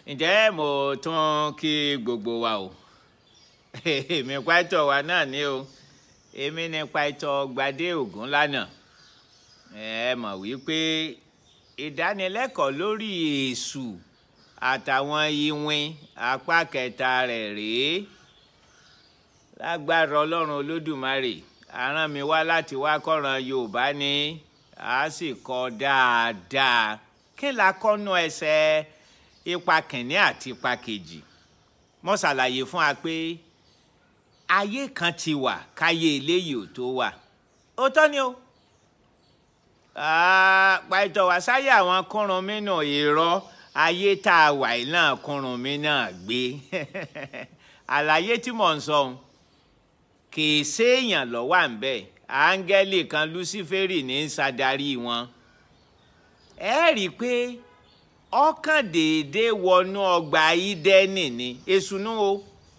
ǹjẹ́ mo tún kí gbogbo wa o èmi pàtó wa náà ni o èmi ní pàtó gbadé ògún lánàá ẹ mọ̀ wípé ìdánilẹ́kọ̀ọ́ lórí èṣù àtàwọn iwin apá kẹta rẹ̀ rèé lágbára ọlọ́run olódùmarè aràn mi wá láti wá kọ́ran yorùbá ni a sì kọ́ dáadáa kí la kọ́nu ẹsẹ̀ ipa kìnní àti ipa kejì mo ṣàlàyé fún wa pé ayé kan ti wà káyé eléyìí ò tó wà ó tọ́ ni o pàtó wá sáyé àwọn kúrun mi náà irọ́ ayé tá a wà yìí náà kúrun mi náà gbé àlàyé tí mò ń sọ ohun kì í séèyàn lọ́wọ́ à ń bẹ̀ áńgẹ́lì kan lúsífẹ́rì ní í ṣàdarí wọn ẹ rí i pé ọkàn déédéé wọnú ọgbà ídẹ́nì ni èsùnú o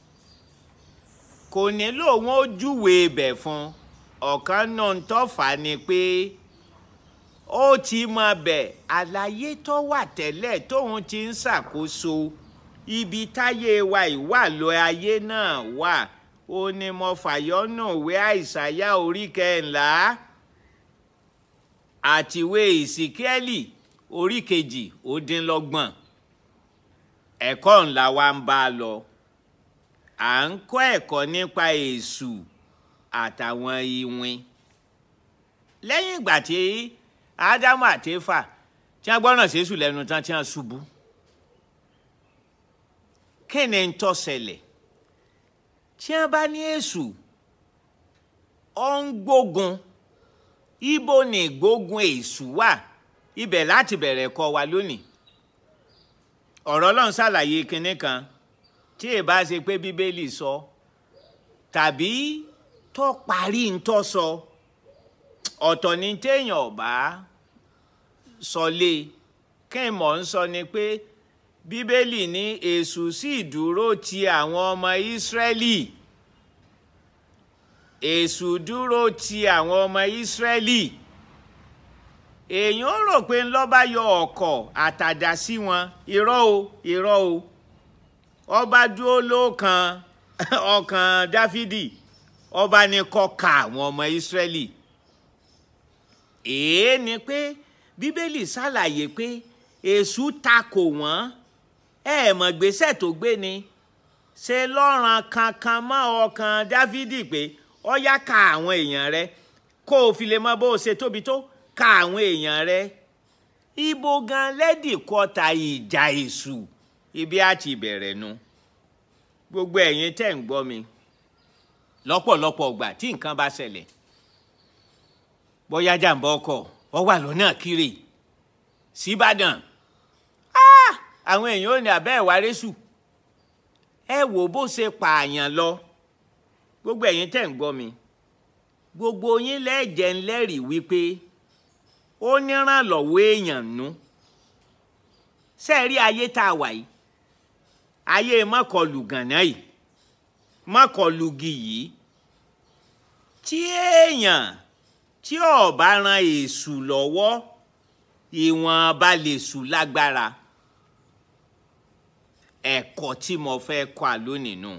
kò nílò wọn ó júwe ibẹ̀ fún ọ̀kan náà ń tọ́fà ni pé ó ti mọ bẹ̀ àlàyé tó wà tẹ́lẹ̀ tóun ti ń ṣàkóso ibi táyé wa ìwà lọ ayé náà wà ó ní mo fàyọ́nù ìwé àìsàyà orí kẹńlá àtiwé ìsìkẹ́lì orí kejì ó dín lọ́gbọ̀n ẹ̀kọ́ ńlá wa ń bá a lọ à ń kọ́ ẹ̀kọ́ nípa èṣù àtàwọn iwin lẹ́yìn ìgbà tí ádámù àti éfà tí wọ́n gbọ́ràn sẹ́sù lẹ́nu tán tí wọ́n ṣubú kí ni ń tó ṣẹlẹ̀ tí wọ́n bá ní èṣù ó ń gbógun ibo ni gbógun èṣù wà ibẹ̀ láti bẹ̀rẹ̀ kọ́ wa lónìí ọ̀rọ̀ ọlọ́run ṣàlàyé kinní kan tí ì bá ṣe pé bíbélì sọ tàbí tó parí ń tó sọ ọ̀tọ̀ ni téèyàn ọ̀bá sọ lé kí n mọ̀ ń sọ ni pé bíbélì ní èṣù sì dúró ti àwọn ọmọ ìsírẹ́lì èṣù dúró ti àwọn ọmọ ìsírẹ́lì èèyàn rò pé ńlọ́ba yọ ọ̀kọ̀ àtàdá sí wọn irọ́ o irọ́ o ọba dúró lóòkan ọkàn dáfídì ọba ní kó ka àwọn ọmọ ìsírẹ́lì èé ni pé bíbélì ṣàlàyé pé èṣù takò wọ́n ẹ mọ̀ gbèsè tó gbé ni ṣe lọ́ràn kankan mọ́ ọkàn dáfídì pé ó yá ka àwọn èèyàn rẹ kó o fi lè mọ bó o ṣe tóbi tó ka àwọn èèyàn rẹ ibo gan lẹ́dì kọta ìjà èṣù ibi àti ìbẹ̀rẹ̀ nu gbogbo ẹ̀yin tẹ́ ń gbọ́ mi lọ́pọ̀lọpọ̀ ọgbà tí nǹkan bá ṣẹlẹ̀ bóyá jàǹbá ọkọ̀ ọ wà lọ́nà kiri síbàdàn àwọn èèyàn ò ní abẹ́ ẹ̀wà rẹ́sù ẹ wò bó ṣe pààyàn lọ gbogbo ẹ̀yin tẹ́ ń gbọ́ mi gbogbo yín lẹ́jẹ̀ ńlẹ́rìí wípé ó nírànlọ́wọ́ èèyàn nú sẹ́ẹ̀rí ayé tá a wà yìí ayé mọ́kọlù gànà yìí mọ́kọlùgì yìí tí èèyàn tí ó bá ran èṣù lọ́wọ́ ìwọ̀nba lè sùn lágbára ẹ̀kọ́ tí mo fẹ́ kọ́ a lónìí nù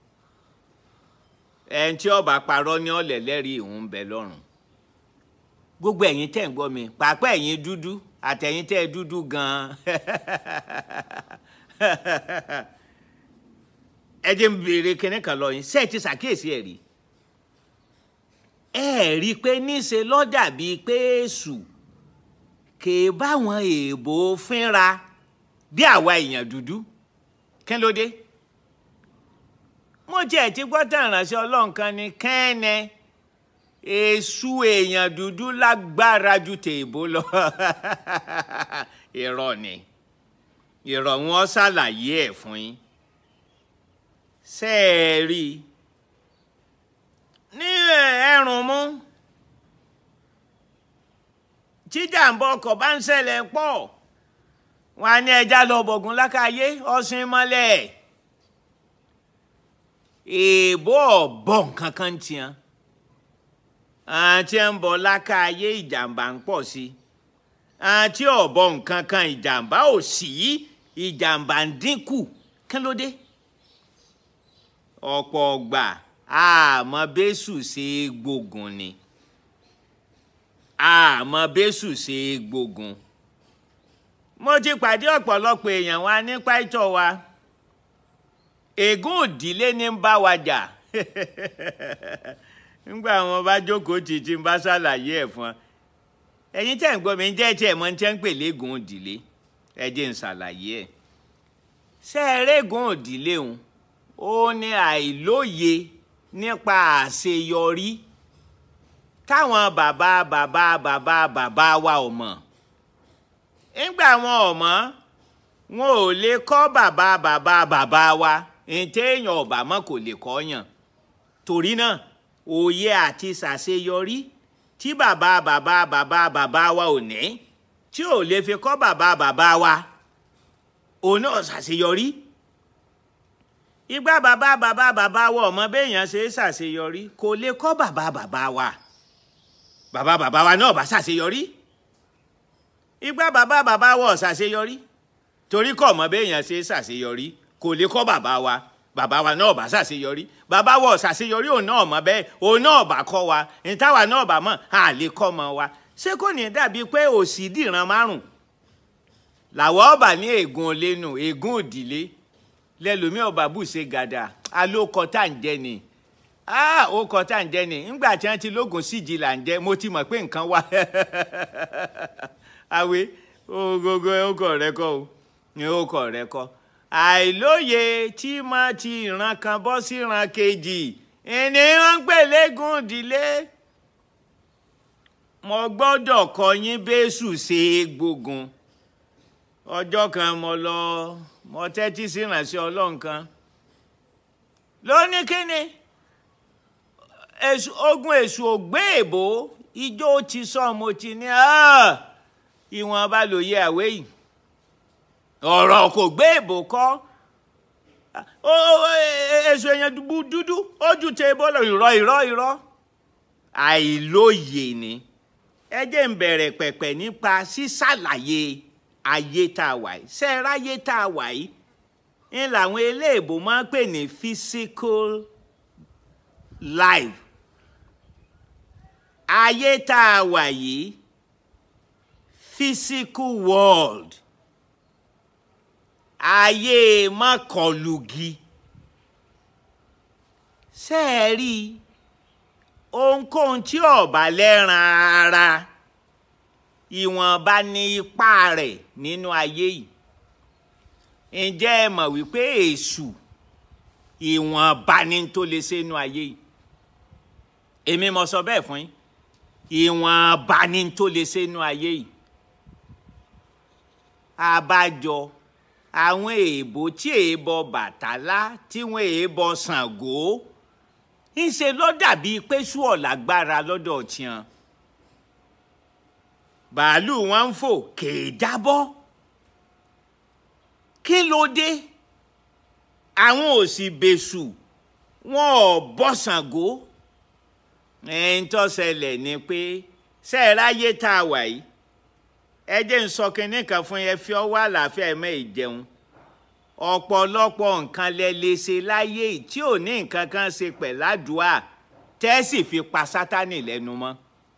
ẹni tí ó bá parọ́ ní ọ̀lẹ̀ lẹ́rìí ìhun bẹ lọ́rùn gbogbo ẹ̀yin tẹ́ ń gbọ́ mi pàápàá ẹ̀yin dúdú àtẹ̀yin tẹ́ ẹ dúdú gan-an ẹ jẹ́ n béèrè kinní kan lọ yín ṣé ẹ ti ṣàkíyèsí ẹ̀ rí ẹ rí i pé níṣe ló dàbí pé èṣù kè é báwọn èèbò fínra bí àwa èèyàn dúdú kí ló dé mo jẹ́ ti gbọ́ tàn ránṣẹ́ ọlọ́run kan ní kẹ́ẹ̀nẹ́ èṣù èèyàn dúdú lágbára ju tèèbó lọ irọ́ ni irọ́ wọn ṣàlàyé ẹ̀ fún yín ṣe é rí i ní ẹrùn mú jíjàmbá ọkọ̀ bá ń ṣẹlẹ̀ pọ̀ wọn á ní ẹja lọ bọ̀gùn lákàyé ọ̀sìn mọ́lẹ̀ èèbó ọ̀bọ̀ nǹkan kan tiẹ̀ àti ẹ̀ ń bọ̀ lákàyé ìjàmbá ń pọ̀ sí àti ọ̀bọ̀ nǹkan kan ìjàmbá ò sí ìjàmbá ń dínkù kí ló dé ọ̀pọ̀ ọgbà àmọ́ bẹ́sù ṣe é gbógun ni àmọ́ bẹ́sù ṣe é gbógun mo ti pàdé ọ̀pọ̀lọpọ̀ èèyàn wa nípa ìtọ̀ wa ègún òdìlé ní ń bá wa jà nígbà wọn bá jókòó títí ń bá ṣàlàyé ẹ̀ fún ọ ẹ̀yin tẹ́ ń gbọ́ mi jẹ́ tí ẹ̀ mọ̀ ní tẹ́ ń pè légún òdìlé ẹ jẹ́ ń ṣàlàyé ẹ̀ ṣé ẹ régún òdìlé òun ó ní àìlóye nípa àṣeyọrí táwọn bàbá bàbá bàbá bàbá wa ò mọ̀ nígbà wọn ò mọ̀ wọn ò lè kọ́ bàbá bàbá bàbá wa ntẹ́yìn ọ̀bà mọ́ kò lè kọ́ yàn torí náà òye àti ṣàṣeyọrí tí bàbá bàbá bàbá bàbá wa ò ní tí ò lè fi kọ́ bàbá bàbá wa òun náà ṣàṣeyọrí ìgbà bàbá bàbá bàbá wa ọmọ béèyàn ṣe é ṣàṣeyọrí kò lè kọ́ bàbá bàbá wa bàbá bàbá wa náà bá ṣàṣeyọrí ìgbà bàbá bàbá wa ò ṣàṣeyọrí torí kọ́ ọmọ béèyàn ṣe é ṣàṣeyọrí kò lè kọ́ bàbá wa bàbá wa náà bá ṣàṣeyọrí bàbá wa ò ṣàṣeyọrí òun náà mọ̀ bẹ́ẹ̀ òun náà bá kọ́ wa ìtawà náà bá mọ̀ à lè kọ́ ọmọ wa ṣé kò ní dàbí pé òsì dìran márùn làwọn ọba ní ègún olénu ègún òdìlé lẹlòmí ọba bù ṣe gàdà alókọ tá à ń jẹ ni ó kọ tá à ń jẹ ni ńgbà tí wọn ti lóògùn síjì là ń jẹ mo ti mọ̀ pé nǹkan wà àwẹ ogogo ọkọ rẹ kọ o ní ọkọ rẹ kọ àìlóye tí má ti ìran kan bọ́ sí ìran kejì ìní wọn ń pè lẹ́gùn ìdílé mo gbọ́dọ̀ kọ́ yín bẹ́sù ṣe é gbógun ọjọ́ kan mo lọ mo tẹ́tí sí ìrànṣẹ́ ọlọ́run kan lóní kíni ogun èṣù ògbé èbó ijó ti sọ mo ti ní ìwọ̀n bá lòye àwé yìí ọ̀rọ̀ kò gbé èbó kọ́ èṣù èèyàn dúdú ojú tẹ bọ́lọ̀ irọ́ irọ́ irọ́ àìlóye ni ẹ jẹ́ ń bẹ̀rẹ̀ pẹ̀pẹ̀ nípa sísàlàyé ayé tá a wà yìí ṣe ráyé tá a wà yìí ń làwọn eléèbó máa ń pè ní physical life ayé tá a wà yìí physical world ayé mọ́kànlùgì ṣe é rí ohunkóhun tí ọ̀bà lẹ́ran ara ìwọ̀nba ní ipá rẹ̀ nínú ayé yìí ǹjẹ́ ẹ mọ̀ wípé èṣù ìwọ̀nba ní tó lè ṣe nínú ayé yìí èmi mo sọ bẹ́ẹ̀ fún yín ìwọ̀nba ní tó lè ṣe nínú ayé yìí àbájọ àwọn èèbó tí èèbọ Bàtálá tí wọn èèbọ Ṣàngó ńṣe ló dàbí pé sú ọ̀làgbára lọ́dọ̀ tiwọn bàálù wọn ń fò kèé jábọ́ kí ló dé àwọn ò sì bẹ̀sù wọn ò bọ́ Ṣàngó ẹ̀ń tó ṣẹlẹ̀ ni pé sẹ́ẹ̀ráyé tá a wà yìí ẹ jẹ́ ń sọ kinní kan fún yẹn fi ọwọ́ àlàáfíà ẹ̀mẹ́ ìjẹun ọ̀pọ̀lọpọ̀ nǹkan lẹ lè ṣe láyé tí ò ní nǹkan kan ṣe pẹ̀ládùá tẹ́sì fi pa sátánì lẹ́nu mọ́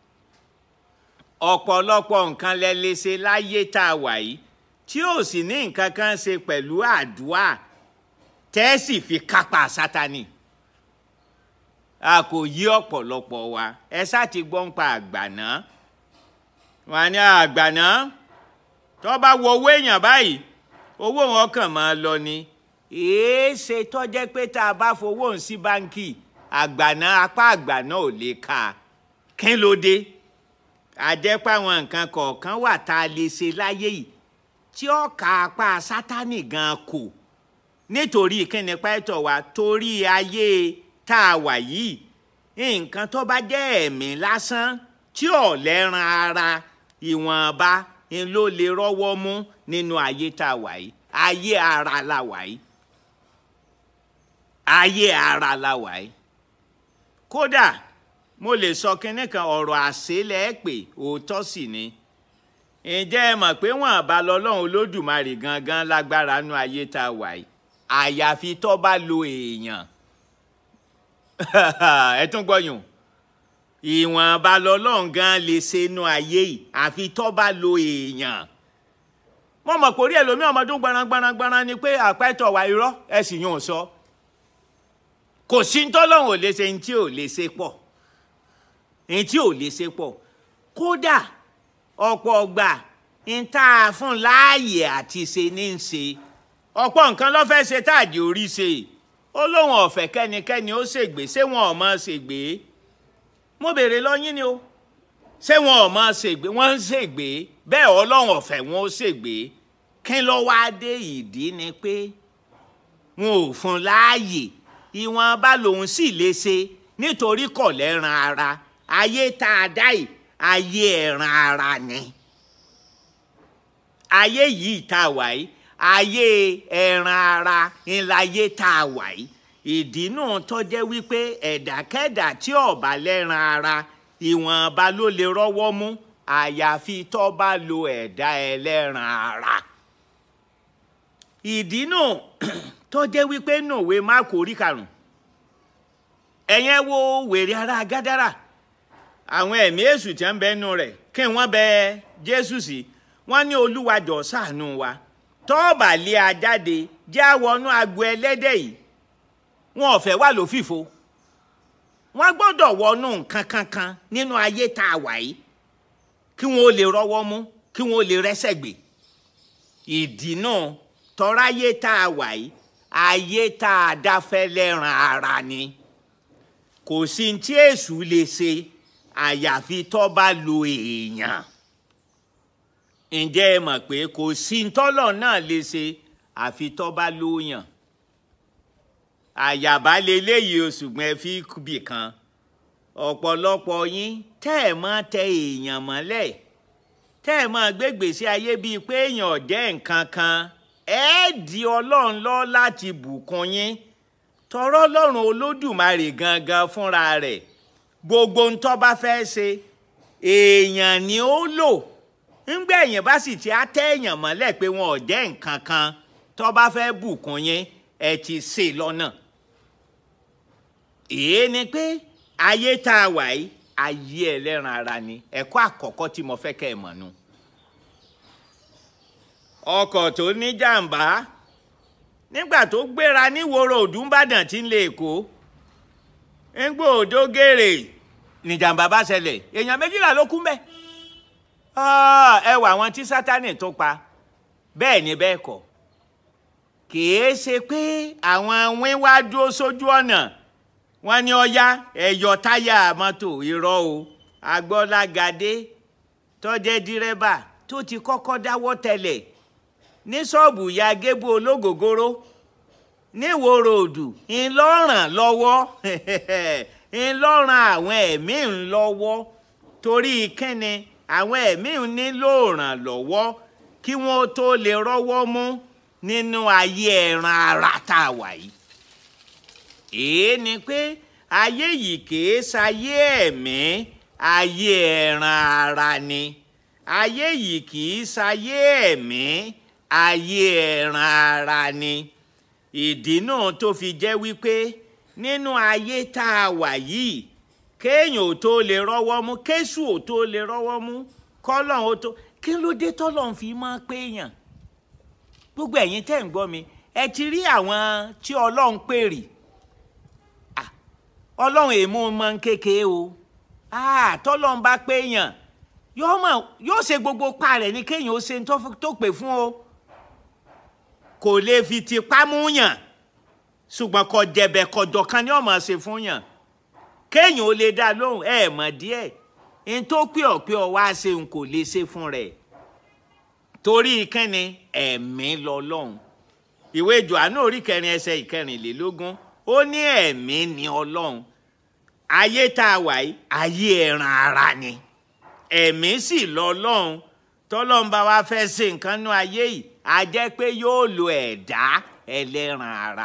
ọ̀pọ̀lọpọ̀ nǹkan lẹ lè ṣe láyé tá a wà yìí tí ò sì ní nǹkan kan ṣe pẹ̀lú àdúà tẹ́sì fi kápá sátánì a kò yí ọ̀pọ̀lọpọ̀ wa ẹ sá ti gbọ́ ń pa àgbàná wọn ní àgbàná tó bá wo owó èèyàn báyìí owó wọn kàn máa lọ ni èé ṣe tó jẹ́ pé tá a bá fowó ń sí báńkì àgbàná apá àgbàná ò lè ka kí ló dé àjẹpá àwọn nǹkan kọ̀ọ̀kan wà tá a lè ṣe láyé yìí tí ó ka apá sátánì gan kò nítorí kíni pẹ́tọ̀ wa torí ayé tá a wà yìí nǹkan tó bá jẹ́ ẹ̀mí lásán tí ò lẹ́ran ara ìwọ̀nba ń ló lè rọ́wọ́ mú nínú ayé tá a wà yìí ayé ara la wà yìí ayé ara la wà yìí kódà mo lè sọ kinní kan ọ̀rọ̀ àṣélẹ̀ pé òótọ́ sì ni ǹjẹ́ ẹ mọ̀ pé wọ́n bá lọ́lọ́run olódùmarè gangan lágbára nú ayé tá a wà yìí àyàfi tó bá lo èèyàn ẹ tún gbọ́yùn ìwọ̀nba lọ́lọ́run gan lè ṣe inú ayé yìí àfi tó bá lo èèyàn mo mọ̀ pé orí ẹlòmíì ọmọdún gbarangbaragbara ni pé àpẹtọ̀ wà irọ́ ẹ sì yún un sọ kò sí tọ́lọ́run ò lè ṣe ní tí ò lè ṣe pọ̀ ní tí ò lè ṣe pọ̀ kódà ọ̀pọ̀ ọgbà ń tá a fún láàyè àti ṣe ní í ṣe ọ̀pọ̀ nǹkan ló fẹ́ ṣe táàdì orí ṣe ó lóun ọ̀fẹ́ kẹ́nikẹ́ni ó ṣègbè ṣé wọn ò mọ̀ ṣègbè mo béèrè lọ́yìn ni o ṣé wọn ò mọ̀ ṣègbè wọ́n ń ṣègbè bẹ́ẹ̀ ọlọ́run ọ̀fẹ́ wọn ó ṣègbè kí ló wá dé ìdí ni pé wọn ò fún láàyè ìwọ̀nba lòun sì lè ṣe nítorí kò lẹ́ran ara ayé tá a dá yìí ayé ẹran ara ni ayé yìí tá a wà yìí ayé ẹran ara ńláyé tá a wà yìí ìdí náà tó jẹ́ wípé ẹ̀dákẹ́dà tí ó bá lẹ́ran ara ìwọ̀nba ló lè rọ́wọ́ mú àyàfi tó bá lo ẹ̀dá ẹlẹ́ran ara ìdí náà tó jẹ́ wípé nùwé máàkù orí karùn-ún ẹ̀yẹn wo wèrè ara gádàrà àwọn ẹ̀mí èṣù tí ń bẹ nù rẹ̀ kí wọ́n bẹ jésù sí wọ́n ní olúwa jọ̀ọ́ ṣàánú wa tọ́ọ̀bà lé a jáde jẹ́ àwọnú agbo ẹlẹ́dẹ̀ yìí wọn ò fẹ́ wà lófìfo wọ́n gbọ́dọ̀ wọnú nǹkan kankan nínú ayé tá a wà yìí kí wọ́n ó lè rọ́wọ́ mú kí wọ́n ó lè rẹ́sẹ̀ gbé ìdí náà tọ́ráyé tá a wà yìí ayé tá a dáfẹ́ lẹ́ran ara ni kò sí ní tí èṣù lè ṣe àyàfi tó bá lo èèyàn ǹjẹ́ ẹ mọ̀ pé kò sí ntọ́lọ̀ náà lè ṣe àfi tó bá lóyàn àyàbá leléyìí o ṣùgbọ́n ẹ fi bì kan ọ̀pọ̀lọpọ̀ yín tẹ́ ẹ̀ mọ́ tẹ èèyàn mọ́lẹ̀ tẹ́ ẹ̀ mọ́ gbégbèsè ayé bíi pé èèyàn jẹ́ nǹkan kan ẹ di ọlọ́run lọ láti bùkún yín tọrọ ọlọ́run olódùmarè gangan fúnra rẹ̀ gbogbo ń tó bá fẹ́ ṣe èèyàn ni ó lò ńgbẹ́ èèyàn bá sì ti á tẹ́ èèyàn mọ́lẹ̀ pé wọn ò jẹ́ nǹkan kan tó bá fẹ́ bùkún yín ẹ ti ṣe lọ́nà. èé ni pé ayé tá a wà yìí ayé ẹlẹ́ran ara ni ẹ̀kọ́ àkọ́kọ́ tí mo fẹ́ kẹ́ ẹ mọ̀ nù. ọkọ̀ tó ní jàǹbá nígbà tó gbéra níwòrò òdùnbàdàn tí ń lè kó ńgbò òdó gèrè níjàmbá bá ṣẹlẹ̀ èèyàn méjìlá ló kú mbẹ́ ẹ wà àwọn tí sátánì tó pa bẹ́ẹ̀ ni bẹ́ẹ̀ kọ́ kìí ṣe pé àwọn wín wá dúró sójú ọ̀nà wọn ní ọya ẹ̀yọ̀ táyà mọ́tò irọ́ o agbọ́lágadé tó jẹ́ dírẹ́bà tó ti kọ́kọ́ dáwọ́ tẹ́lẹ̀ ní ṣọ́ọ̀bù ya gébù ológògóró níwò ròdù ńlọ́ràn lọ́wọ́ ńlọ́ràn àwọn ẹ̀mí ńlọ́wọ́ torí kẹ́ni àwọn ẹ̀mí nílò ìrànlọ́wọ́ kí wọ́n tó lè rọ́wọ́ mú nínú ayé ẹran ara tá a wà yìí. èé ni pé ayé yìí kìí ṣayé ẹ̀mí ayé ẹran ara ni ayé yìí kìí ṣayé ẹ̀mí ayé ẹran ara ni ìdí náà tó fi jẹ́ wípé nínú ayé tá a wà yìí kéèyàn ò tó lè rọ́wọ́ mú kéṣù ò tó lè rọ́wọ́ mú kọ́lọ́n ó tó kí ló dé tọ́lọ́n fi máa péyàn gbogbo ẹ̀yin tẹ́ ń gbọ́ mi ẹ ti rí àwọn tí ọlọ́run pèrè ọlọ́run èèmú mọ kékeré o tọ́lọ́run bá péyàn yóò ṣe gbogbo pa rẹ̀ ní kéèyàn ó ṣe tó pè fún o kò lè fi tipá mú yàn ṣùgbọ́n kò jẹ̀bẹ̀ kọ̀jọ̀ kan ni ó máa ṣe fún yàn kéèyàn ó lè dá lóhùn ẹ mọ̀ díẹ̀ n tó pé ọ pé ọ wá ṣe n kò lè ṣe fún rẹ̀ torí kẹ́ni ẹ̀mí lọ́lọ́hun ìwé Jòhánù orí kẹrin ẹsẹ̀ ìkẹrìnlélógún ó ní ẹ̀mí ni Ọlọ́hun ayé tá a wà yìí ayé ẹran ara ni ẹ̀mí sì lọ́lọ́hun tọ́lọ́hun bá wá fẹ́ ṣe nǹkan nú ayé yìí a jẹ́ pé yóò lo ẹ̀dá ẹlẹ́ran ara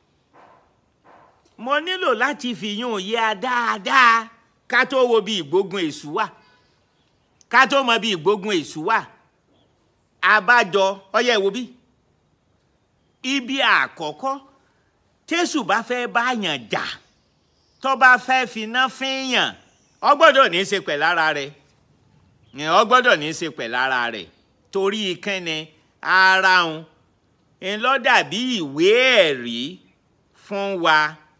mo nílò láti fìyún yé a dáadáa ká tó wo bí ìgbógun èṣù wà ká tó mọ bí ìgbógun èṣù wà abájọ ọyẹ wo bí ibi àkọ́kọ́ tésù bá fẹ́ báyàn jà tó bá fẹ́ finá fíyàn ọ gbọ́dọ̀ ní í ṣe pẹ̀ lára rẹ̀ ọ gbọ́dọ̀ ní í ṣe pẹ̀ lára rẹ̀ torí kẹ́ni ara òun ń lọ dàbí ìwé ẹ̀rí fún wa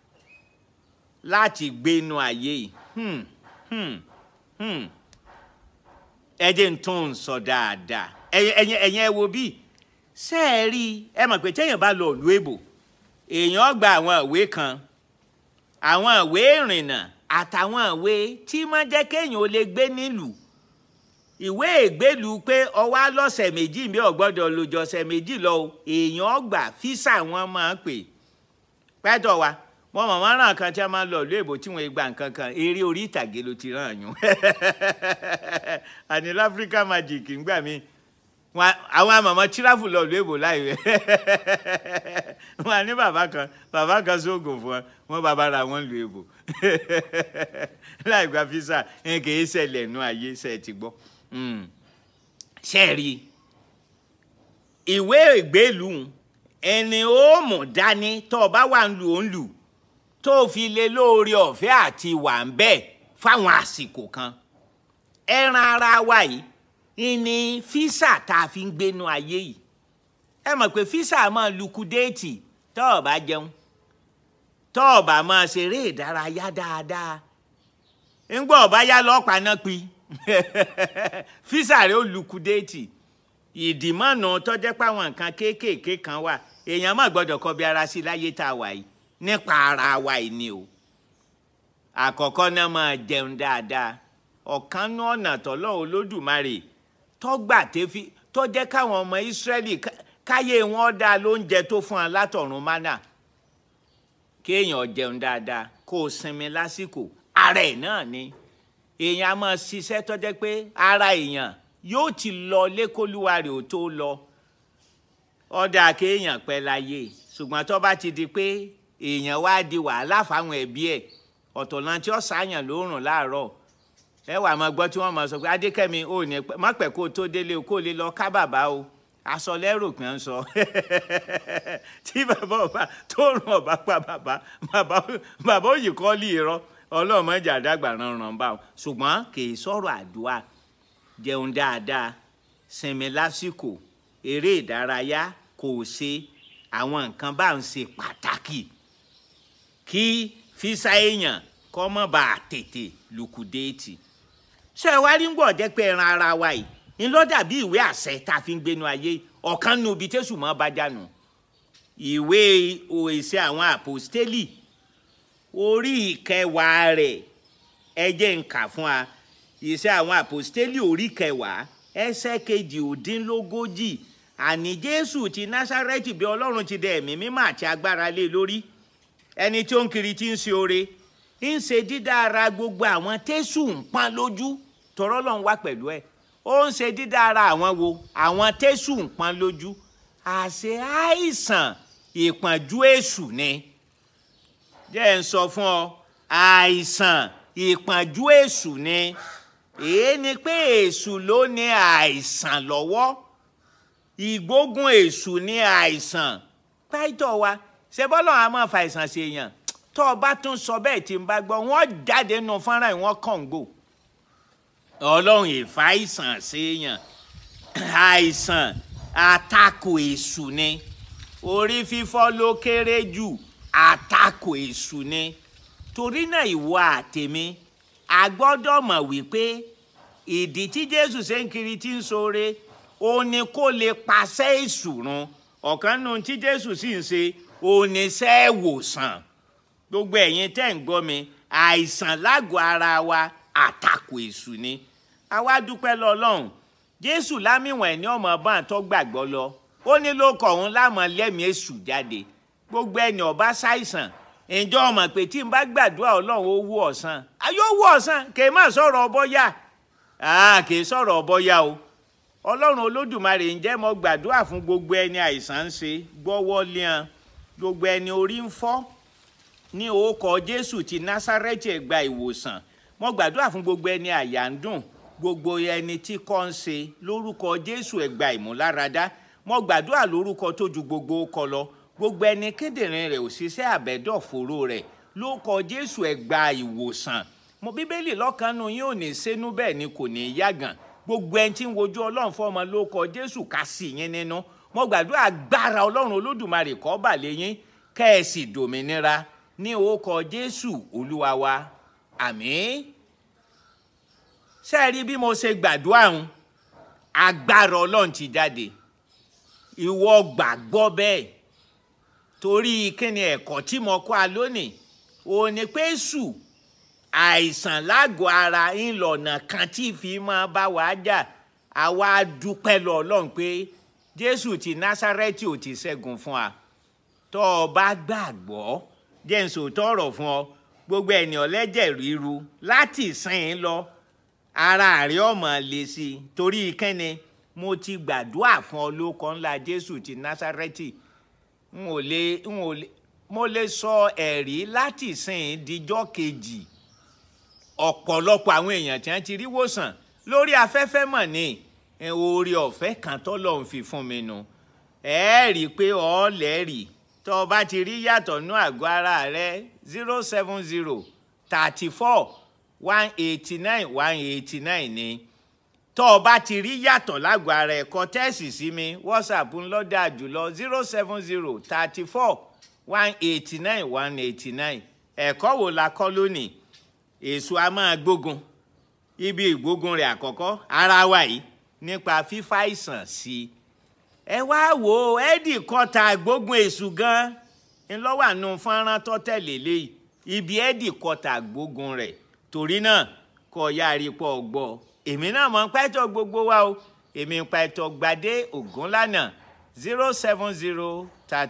láti gbénu ayé yìí hmm, hmm, hmm. ẹ jẹ́ ń tún un sọ dáadáa ẹ̀yin ẹ̀yin ẹ wo bí ṣé ẹ rí ẹ mọ̀ pé téèyàn bá lọ ìlú èbò èèyàn gba àwọn ìwé kan àwọn ìwé ìrìnnà àtàwọn ìwé tí máa jẹ́ kéèyàn ó lè gbé nílùú ìwé ìgbélú pé ọwọ́ lọ́sẹ̀ méjì bí ọ̀gbọ́dọ̀ lójọ ọ̀sẹ̀ méjì lọ èèyàn gbà físà wọn máa ń pè pẹ́tọ̀ wa wọn mọ̀ wọ́n ràn kan tí a máa ń lọ ìlú èbó tí wọ́n gba nǹkan kan eré orí ìtàgé ló ti ràn yún àní láfíríkà magic ń gbà mí àwọn àmọ̀mọ́ tíráfù lọ ìlú èbó láì rẹ̀ wọn ní bàbá kan bàbá kan sóògùn fún wọn wọn bàbá ra wọn lu èbó láì gba físà ẹ kì í ṣẹlẹ̀ nú ayé ṣe ti gbọ́ ṣe rí ìwé ìgbélú ẹni ó mú dání tó o bá wà ń lu òun lù tó fi lé lóore ọ̀fẹ́ àti wà ń bẹ̀ fáwọn àsìkò kan ẹran ara wa yìí ní físà tá a fi ń gbénu ayé yìí ẹ mọ̀ pé físà máa lukudéètì tó o bá jẹun tó o bá máa ṣeré ìdárayá dáadáa ńgbọ́ ọ̀bá yá lọ́pàá náà pi físà rẹ̀ ó lukudéètì ìdìmọ̀nà tó jẹ́ páwọn nǹkan kéékèèké kan wà èèyàn má gbọ́dọ̀ kọbi ara sí láyé tá a wà yìí nípa ara wa yìí ni o àkọ́kọ́ náà máa jẹun dáadáa ọ̀kan ní ọ̀nà tọ́lọ́ olódùmarè tọ́gbà tẹ́fí tó jẹ́ káwọn ọmọ ìsírẹ́lì káyé wọn dá lóúnjẹ tó fún wọn látọ̀run mánà kéèyàn jẹun dáadáa kó o sinmi lásìkò ara ẹ̀ náà ni èèyàn á máa ṣiṣẹ́ tó jẹ́ pé ara èèyàn yóò ti lọ lékólúwa rẹ̀ ò tó lọ ọ̀dà kéèyàn pẹ́ láyé ṣùgbọ́n tó bá ti di pé èèyàn wá di wàhálà fáwọn ẹbí ẹ̀ ọ̀tọ̀ náà tí ó ṣàyàn lóòrùn láàárọ̀ ẹ wà máa gbọ́ tí wọ́n máa sọ pé adékẹ́mi ò ní má pẹ́ kó o tó délé o kó o lè lọ ká bàbá o aṣọ lẹ́rù pé ń sọ tí bàbá ọba tó rùn ọba pa bàbá bàbá òyì kọ́ lè rọ ọlọ́mọdé àdàgbà ránran bá o ṣùgbọ́n kì í sọ̀rọ̀ àdúrà jẹun dáadáa sinmi lásìkò eré ìdárayá kò ṣe àwọn nǹkan bá ń ṣe pàtàkì kí físà èèyàn kọ́ mọ́ bá a tètè lùkùdéètì ṣé ẹ wá rí ń gbọ́ jẹ́ pé ẹran ara wa yìí ń lọ dàbí ìwé àṣẹ tá a fi ń gbénu ayé ọ̀kan nu ibi tẹ́sù mọ́ bá jánu ìwé òèṣẹ́ àwọn àpòstélì orí ìkẹwàá rẹ̀ ẹ jẹ́ ń kà fún wa ìṣe àwọn àpòstélì orí kẹwàá ẹsẹ̀ kejì òdínlógójì àní jésù ti násárẹ́tì bí ọlọ́run ti dẹ ẹ̀mí mímọ́ àti agbára lé lórí ẹni tí ó ń kiri tí ń ṣe oore ń ṣe dídára gbogbo àwọn tẹ́sù ń pọ́n lójú tọrọ lọ́n wá pẹ̀lú ẹ̀ ó ń ṣe dídára àwọn wo àwọn tẹ́sù ń pọ́n lójú àṣẹ àìsàn ìpọ́njú èṣù ni jẹ́ ń sọ fún ọ àìsàn ìpọ́njú èṣù ni èé ni pé èṣù ló ní àìsàn lọ́wọ́ ìgbógun èṣù ní àìsàn pàìtọ́ wa ṣe bọ́lọ̀ a máa fa àìsàn sí èèyàn tó o bá tún sọ bẹ́ẹ̀ tí n bá gbọ́ wọ́n jáde nù fọ́nrán ìwọ̀n kọ̀ǹgò ọlọ́run ìfà àìsàn sí èèyàn àìsàn àtakò èṣù ni orí fífọ́ ló kéré jù àtakò èṣù ni torí náà ìwọ àtèmi a gbọ́dọ̀ mọ̀ wípé ìdí tí jésù ṣe ń kiri tí ń ṣoore ó ní kó lè paṣẹ èṣù run ọ̀kan nù tí jésù sì ń ṣe oníṣẹ́ ìwòsàn gbogbo ẹ̀yin tẹ́ ń gbọ́ mi àìsàn lágọ̀ọ́ ara wa àtakò èṣù ni àwa dúpẹ́ lọ́lọ́run jésù lámìwọ̀n ẹ̀ ní ọmọ bá tó gbàgbọ́ lọ ó ní ló kọ̀ òun lámọ̀ lẹ́mìí èṣù jáde gbogbo ẹni ọba ṣàìsàn ǹjọ́ ọmọ pé tí n bá gbàdúrà ọlọ́run ó wú ọ̀sán ayé ó wú ọ̀sán kì í má sọ̀rọ̀ ọbọ̀yà kì í sọ̀rọ̀ ọbọ̀yà o ọlọ́run olódùmarè ǹjẹ́ mo gbàdúrà fún gbogbo ẹni àìsàn ń ṣe gbọ́wọ́ léan gbogbo ẹni orí ń fọ́ ní orúkọ jésù ti násárẹ́tì ẹ̀ gba ìwòsàn mo gbàdúrà fún gbogbo ẹni àyà ń dùn gbogbo ẹni tí kò ń ṣe lórúkọ jésù ẹ gba ìmúláradá mo gbàdúrà lórúkọ tó ju gbogbo kọ lọ gbogbo ẹni kíndìnrín rẹ̀ òṣìṣẹ́ àbẹ̀dọ̀fóró rẹ̀ lórúkọ jésù ẹ gba ìwòsàn mo bíbélì lọ́kànnù yín ò ní sẹ́nu bẹ́ẹ̀ ni kò ní yàgàn gbogbo ẹni tí ń wojú ọlọ́run fọmọ lórúkọ jésù ká sí yín nínú mo gbàdúrà agbára ọlọ́run olódùmarè kó bà lé yín kẹ́ ẹ sì dòmìnira ní orúkọ jésù olúwa wa àmín ṣé ẹ rí bí mo ṣe gbàdúrà ń agbára ọlọ́run ti jáde ìwọ gbàgbọ́ bẹ́ẹ̀ torí kíni ẹ̀kọ́ tí mo kọ́ a lónìí òun ni pé sù àìsàn lágọ̀ọ́ ara ńlọ̀nà kan tí fi máa bá wa jà àwa dúpẹ́ lọ ọlọ́run pé jésù ti násárẹ́tì ò ti ṣẹ́gun fún wa tó o bá gbàgbọ́ jẹ́ n sòótọ́ ọ̀rọ̀ fún ọ gbogbo ènìyàn lẹ́jẹ̀ ríru láti sìn lọ ara rẹ̀ ọmọ lè sí i torí kẹ́ni mo ti gbàdúrà fún ọ lóko ńlá jésù ti násárẹ́tì n ò lè n ò lè mo lè sọ ẹ̀rí láti sìn díjọ́ kejì ọ̀pọ̀lọpọ̀ àwọn èèyàn tí wọ́n ti rí wòsàn lórí afẹ́fẹ́ mọ̀ ní oore ọ̀fẹ́ kan tọ́lọ̀ ń fi fún mi nu ẹ rí i pé ọ̀ lẹ́rìí tó o bá ti rí yàtọ̀ nú àgọ́ ara rẹ zero seven zero thirty four one eighty nine one eighty nine ni tó o bá ti rí yàtọ̀ lágọ̀ọ́ ara ẹ̀ kọ tẹ́ẹ̀sì sí mi whatsapp ńlọ́dà jùlọ zero seven zero thirty four one eighty nine one eighty nine ẹ̀kọ́ wo la kọ́ lónìí èso a máa gbógun ibi ìgbógun rẹ̀ àkọ́kọ́ ara wa yìí nípa fífa ìsàn sí i ẹ wá wò ó ẹ́dì kọta gbógun èṣù gan ńlọ́wọ́ àánú fọ́nrán tó tẹ̀lé léyìí ibi ẹ́dì kọta gbógun rẹ̀ torí náà kọ́ ya àrípọ̀ gbọ́ èmi náà mọ̀ ń pẹ́tọ́ gbogbo wa o èmi ń pẹ́tọ́ gbadé ògúnlànà zero seven zero thirty.